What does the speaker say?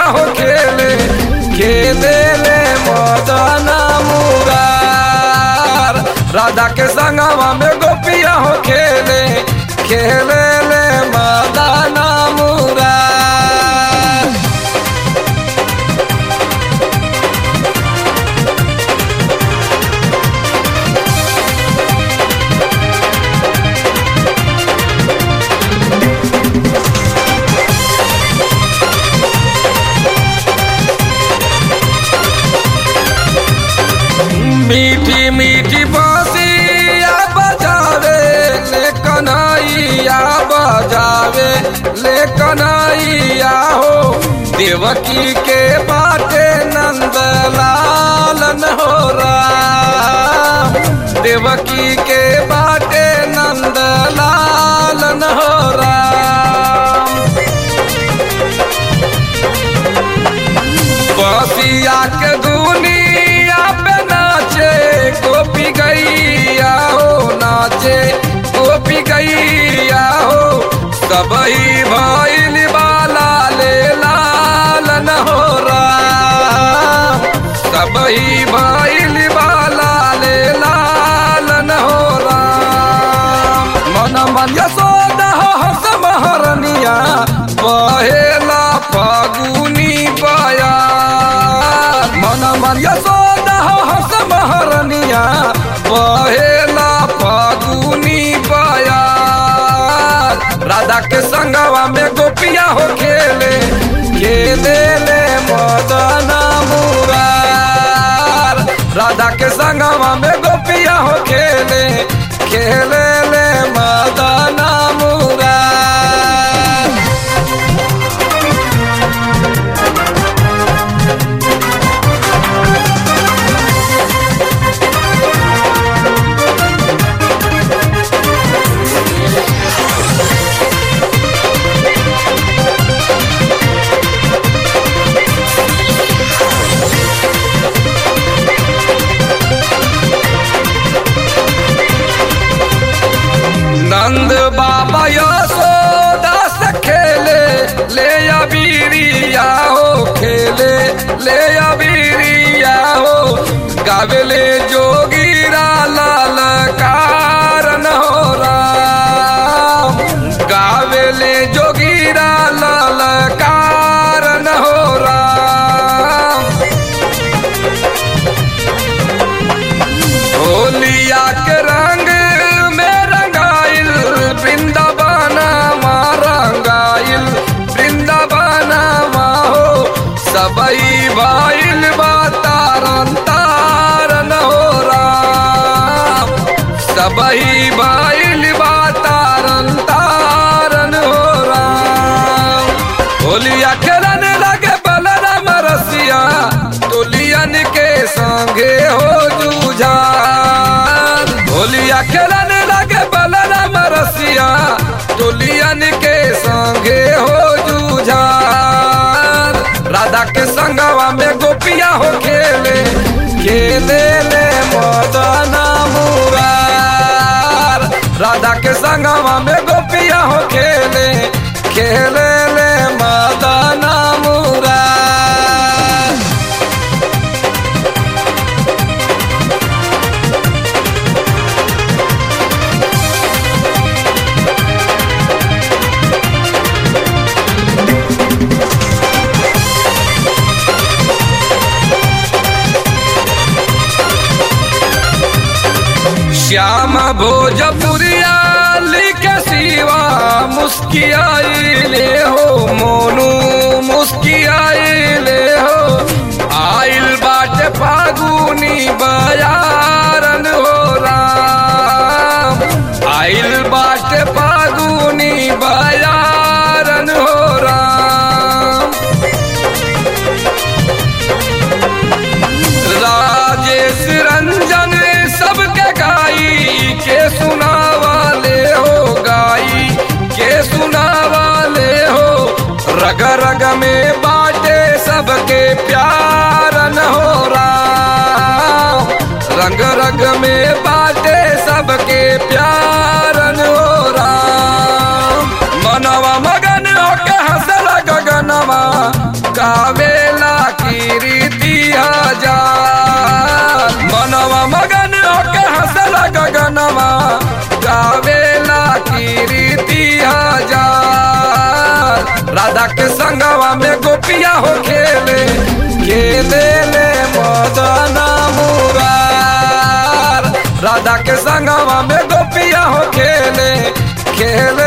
हो खेले खेले ले मदन मुरार राधा के संगवा में गोपिया हो खेले खेले ले मदन मुरार मीठी मीठी बांसिया बजावे ले कन्हैया बजावे ले कन्हैया हो देवकी के बाटे नंद लालन हो राम देवकी के बाटे नंद लालन हो राम बसिया के दुनिया पे नाचे गोपी गैया हो नाचे गोपी गैया हो सबही भैल बाला ले लालन हो राम सबही भैल बाला ले लालन हो राम मन मन यशोदा हो हस महरनिया बहेला फागुनी पाया मन मन यशोदा हो हस महरनिया बहेला फागुनी पाया राधा के संगवा में गोपिया हो खेले खेले ले मदन मुरार राधा के संगवा में गोपिया हो खेले खेले ले मदन मुरार नंद बाबा यशोदा से खेले ले अबीरिया हो खेले ले अबीरिया हो गावेले जोगीरा लाल कारण हो राम गावेले जोगीरा लाल कारण हो राम होलिया के रंग में रंगाइल वृंदावन माँ रंगाइल वृंदावन माँ हो सबई भाइल बा तारन तारन हो राम सबई भाइल बा तारन तारन हो राम होलिया खेलन लगे बलराम रसिया तुलियन के संगे हो जूझान होलिया खेलन लगे बलराम रसिया तुलियन के संगे हो जूझान राधा के संगवा में गोपिया हो खेले खेले ले मदन मुरार राधा के संगवा में गोपिया हो खेले खेले ले मदन मुरार श्याम भोजपुरिया लिखे सिवा मुस्कियाइले हो मोनू मुस्कियाइले हो आइल बाटे फागुनी बयारन हो राम आइल बाटे फागुनी बयारन हो राम राजेश रंजन सबके गाई के सुनावाले हो गाई के सुनावाले हो रग रग में बाटे सबके प्यार न हो राम रंग राधा के संगवा में गोपिया हो खेले खेले ले मदन मुरार राधा के संगवा में गोपिया हो खेले खेले